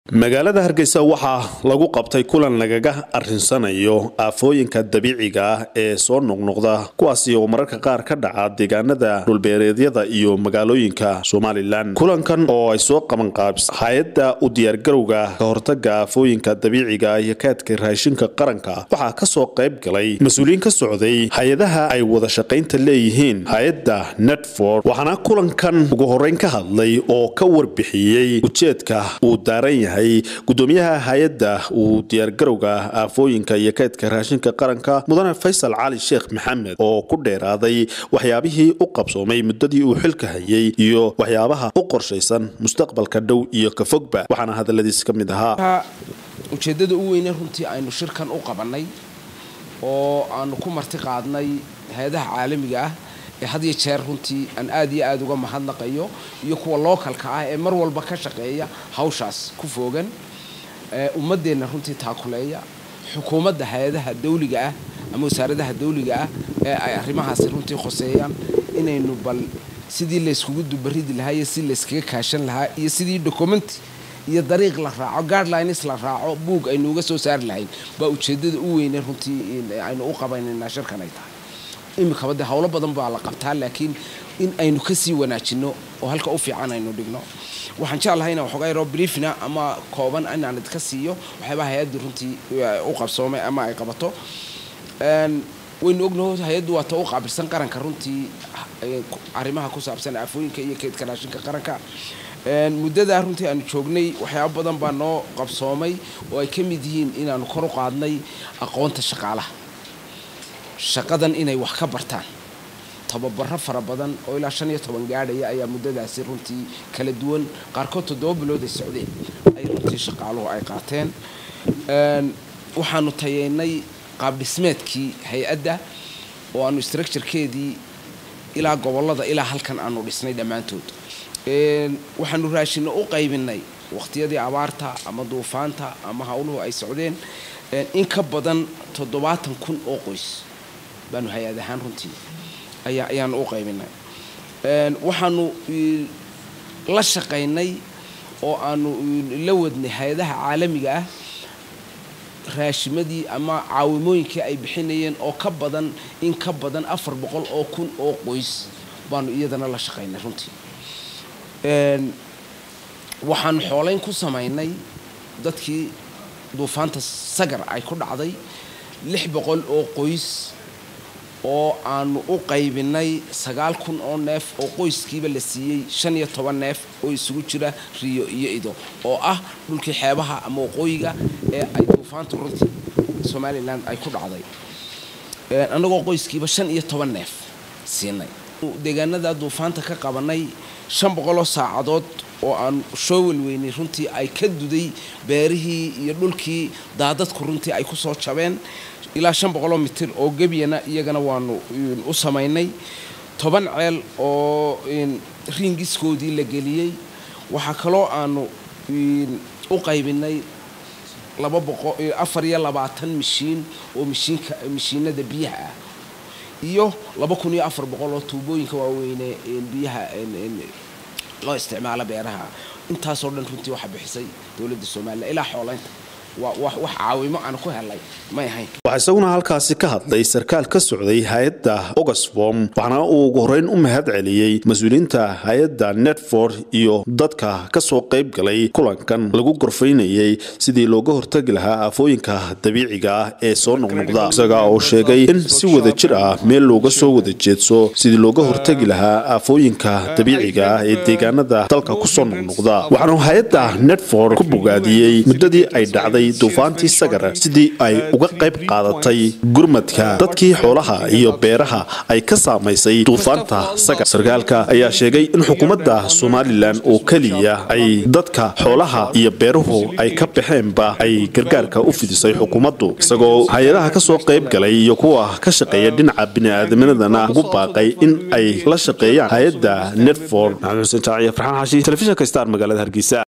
magaalada hargeysa waxaa lagu qabtay kulan lagaga arinsanayo aafooyinka dabiiciga ah ee soo noqnoqda kuwaasi oo mararka qaar ka dhaca deegaanada dhulbeereedyada iyo magaalooyinka somalilan kulankan oo ay soo qaban qaabis hay-adda u diyaargarowga ka hortaga aafooyinka dabiiciga iyo kaadka raashinka qaranka waxaa kasoo qayb galay mas-uuliyiin ka socday hay-adaha ay wada shaqaynta leeyihiin hay-adda netford waxaana kulankan ugu horeyn ka hadlay oo ka warbixiyey ujeedka uu daaran yahay gudoomiyaha hay-adda uu diyaargarowga aafooyinka iyo kaydka raashinka qaranka mudane faysal cali sheekh maxamed oo ku dheeraaday waxyaabihii u qabsoomay muddadii uu xilka hayay iyo waxyaabaha u qorshaysan mustaqbalka dhow iyo ka fogba waxaana hadaladiis ka mid ahaa ujeeddada u weyne runtii aynu shirkan u qabannay oo aanu ku marti qaadnay hay-adaha caalamiga ah ee had iyo jeer runtii aan aad iyo aada uga mahadnaqayo iyo kuwa lookalka ah ee mar walba ka shaqeeya hawshaas ku foogan ummadeenna runtii taakuleeya xukuumadda hay-adaha dawliga ah ama wasaaradaha dawliga ah ee ay arrimahaasi runtii khoseeyaan inaynu bal sidii layskugu dubaridi lahaa iyo sidii layskaga kaashan lahaa iyo sidii documenti iyo dariiq la raaco guidelines la raaco buug aynu uga soo saari lahayn baa ujeeddada u weyne runtii aynu u qabaynaynaa shirkan ay tahay imikaba dee howlo badan baa la qabtaa laakiin in aynu kasii wanaajino oo halka u fiican aynu dhigno waxaan jeclahay inaan waxoogaa yaroo briefna ama kooban inaan idka siiyo waxyaabaa hay-addu runtii u qabsoomay ama ay qabato waynu ognaho hay-addu waata u qaabilsan qaranka runtii arrimaha ku saabsan aafooyinka iyo keydka raashinka qaranka muddadaa runtii aanu joognay waxyaabo badan baa noo qabsoomay oo ay ka mid yihiin inaanu kor u qaadnay aqoonta shaqaalaha shaqadan inay wax ka bartaan tababaro fara badan oo ilaa shan iyo toban gaadhaya ayaa muddadaasi runtii kala duwan qaarkood toddoba bilood ay socdeen ay runtii shaqaaluhu ay qaateen waxaanu tayeynay qaabdhismeedkii hay-adda oo aanu structurekeedii ilaa gobollada ilaa halkan aanu dhisnay dhammaantood waxaanu raashino u qaybinay waqtiyadii abaarta ama duufaanta ama howluhu ay socdeen in ka badan toddobaatan kun oo qoys baanu hay-ad ahaan runtii ayaa ayaanu u qaybinay waxaanu la shaqaynay oo aanu la wadnay hay-adaha caalamiga ah raashimadii ama caawimooyinkii ay bixinayeen oo ka badan in ka badan afar boqol oo kun oo qoys baanu iyadana la shaqaynay runtii waxaanu xoolayn ku samaynay dadkii duufaanta sagar ay ku dhacday lix boqol oo qoys oo aanu u qaybinay sagaal kun oo neef oo qoyskiiba la siiyey shan iyo toban neef oo isugu jira riyo iyo ido oo ah dhulkii xeebaha ama waqooyiga ee ay duufaanta runtii somalilan ay ku dhacday annagoo qoyskiiba shan iyo toban neef siinay deegaanada duufaanta ka qabanay shan boqoloo saacadood oo aan soo welweynay runtii ay ka duday beerihii iyo dhulkii daadadku runtii ay ku soo jabeen ilaa shan boqoloo mitir oo gebyana iyagana waanu u samaynay toban ceel oo riingiskoodii la geliyey waxaa kaloo aanu u qaybinay laba boqo afar iyo labaatan mishiin oo mishiinka mishiinada biyaha ah iyo laba kun iyo afar boqol oo tuubooyinka waaweyne biyaha loo isticmaalo beeraha intaasoo dhan runtii waxaa bixisay dowladda somalilan ilaa xoolaynta wax caawimo aan ku helay may ahayn waxaa isaguna halkaasi ka hadlay sarkaal ka socday hay-adda oxfom waxaana uu ugu horeyn u mahad celiyey mas-uuliyiinta hay-adda netford iyo dadka kasoo qayb galay kulankan lagu gorfaynayay sidii looga hortagi lahaa aafooyinka dabiiciga ah ee soo noqnoqda isaga oo sheegay in si wada jir ah meel looga soo wada jeedso sidii looga hortagi lahaa aafooyinka dabiiciga ah ee deegaanada dalka kusoo noqnoqda waxaanu hay-adda netford ku bogaadiyey muddadii ay dhacday duufaantii sagar sidii ay uga qayb qaadatay gurmadka dadkii xoolaha iyo beeraha ay ka saamaysay duufaanta sagar sarkaalka ayaa sheegay in xukuumadda somalilan oo keliya ay dadka xoolaha iyo beeruhu ay ka baxeenba ay gargaarka u fidisay xukuumaddu isagoo hay-adaha kasoo qayb galay iyo kuwa ka shaqeeya dhinaca bini'aadamnadana ugu baaqay in ay la shaqeeyaan hay-adda netford maxamed xuseen jaaciya farxaan xaashi telefishinka star magaalada hargeysa